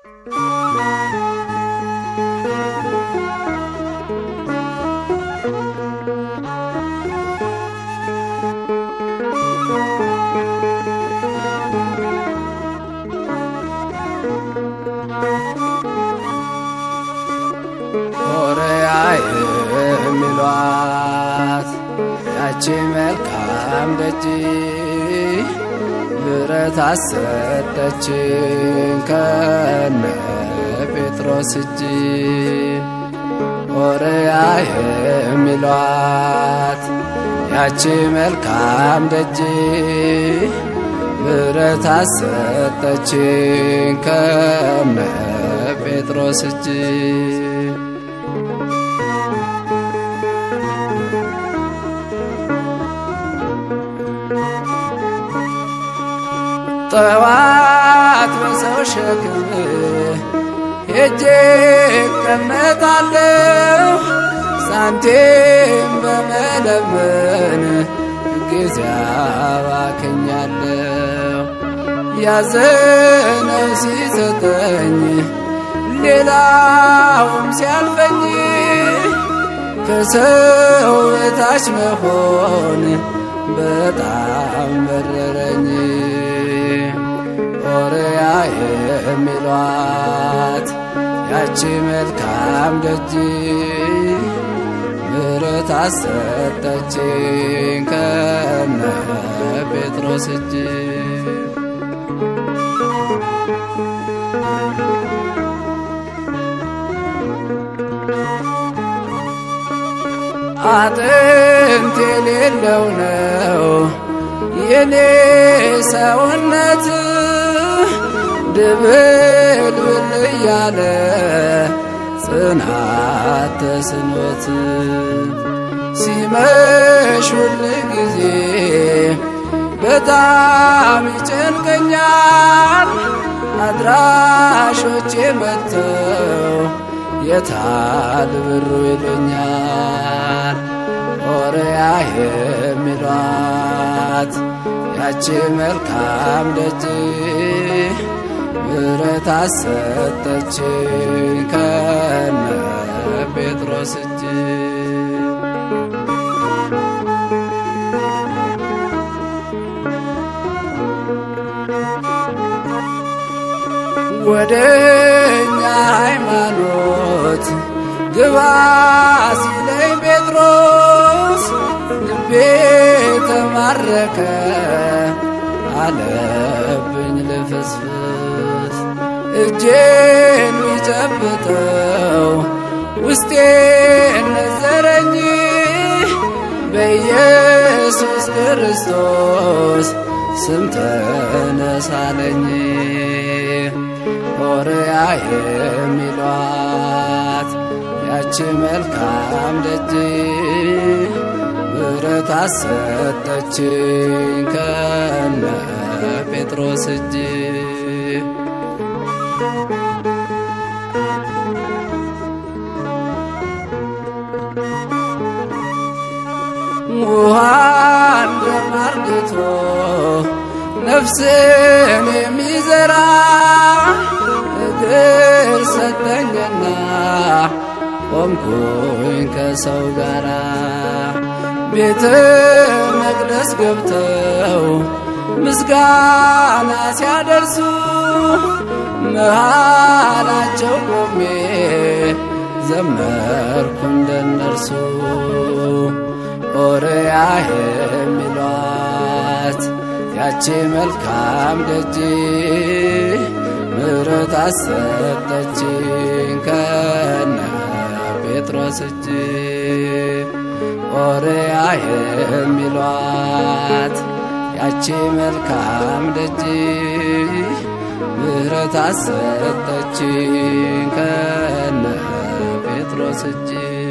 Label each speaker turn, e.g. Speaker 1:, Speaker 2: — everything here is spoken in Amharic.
Speaker 1: ኦርያ የሚሏት ያቺ መልካም ደጅ ብረት አሰጠችን ከነ ጴጥሮስ እጅ ኦርያ የሚሏት ያቺ መልካም ደጅ ብረት አሰጠችን ከነ ጴጥሮስ እጅ ጠዋት በሰው ሸክም ሄጄ እቀመጣለሁ ሳንቲም በመለመን ጊዜ አባክኛለሁ። ያዘነው ሲሰጠኝ ሌላውም ሲያልፈኝ ከሰው በታች መሆን በጣም መረረኝ። ኦርያ የሚሏት ያቺ መልካም ደጅ ምሕረት አሰጠችኝ ከነ ጴጥሮስ እጅ አጥንት የሌለው ነው የኔ ሰውነት ድብልብል እያለ ጽናት ተስኖት ሲመሽ ሁል ጊዜ በጣም ይጨንቀኛል። አድራሾቼ መጥተው የታል ብሩ ይሉኛል። ኦርያ የሚሏት ያቺ መልካም ደጅ ምሕረት አሰጠችኝ ከነ ጴጥሮስ እጅ ወደ እኛ ሃይማኖት ግባ ሲለኝ ጴጥሮስ ልቤ ተማረከ አለብኝ ልፍስፍስ እጄን ቢጨብጠው ውስጤን ነዘረኝ በኢየሱስ ክርስቶስ ስም ተነሳለኝ። ኦርያ የሚሏት ያቺ መልካም ደጅ ምሕረት አሰጠችኝ ከነ ጴጥሮስ እጅ ውሃን በማርግቶ ነፍስን የሚዘራ እግር ሰጠኝና ቆምኩኝ ከሰው ጋራ ቤተ መቅደስ ገብተው ምስጋና ሲያደርሱ መሃላቸው ቆሜ ዘመርኩ እንደነርሱ ኦርያ የሚሏት ያቺ መልካም ደጅ ምሕረት አሰጠችኝ ከነ ጴጥሮስ እጅ ኦርያ የሚሏት ያቺ መልካም ደጅ ምሕረት አሰጠችኝ ከነ ጴጥሮስ እጅ